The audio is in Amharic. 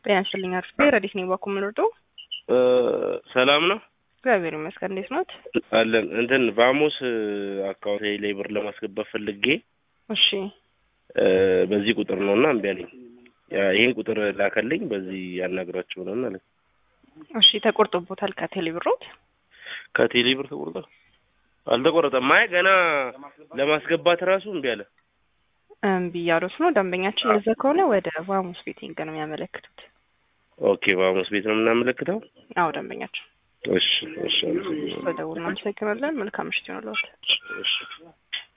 ጤና ይስጥልኝ አርፍቴ ረዲት ነኝ ባኩ ምንርዶ ሰላም ነው እግዚአብሔር ይመስገን እንዴት ኖት አለን እንትን ቫሞስ አካውንት ላይ ብር ለማስገባት ፈልጌ እሺ በዚህ ቁጥር ነው እና እምቢ አለኝ ይህን ቁጥር ላከልኝ በዚህ ያናግራቸው ነው ማለት እሺ ተቆርጦቦታል ከቴሌ ብሮት ከቴሌ ብር ተቆርጧል አልተቆረጠም አይ ገና ለማስገባት ራሱ እምቢ አለ እምቢ እያሉት ነው ደንበኛችን እንደዛ ከሆነ ወደ ቫሙስ ቤቲንግ ነው የሚያመለክቱት ኦኬ ቫሞስ ቤት ነው የምናመለክተው አዎ ደንበኛችን እሺ እሺ በደውል እናመሰግናለን መልካም ምሽት ይሆንልዎት እሺ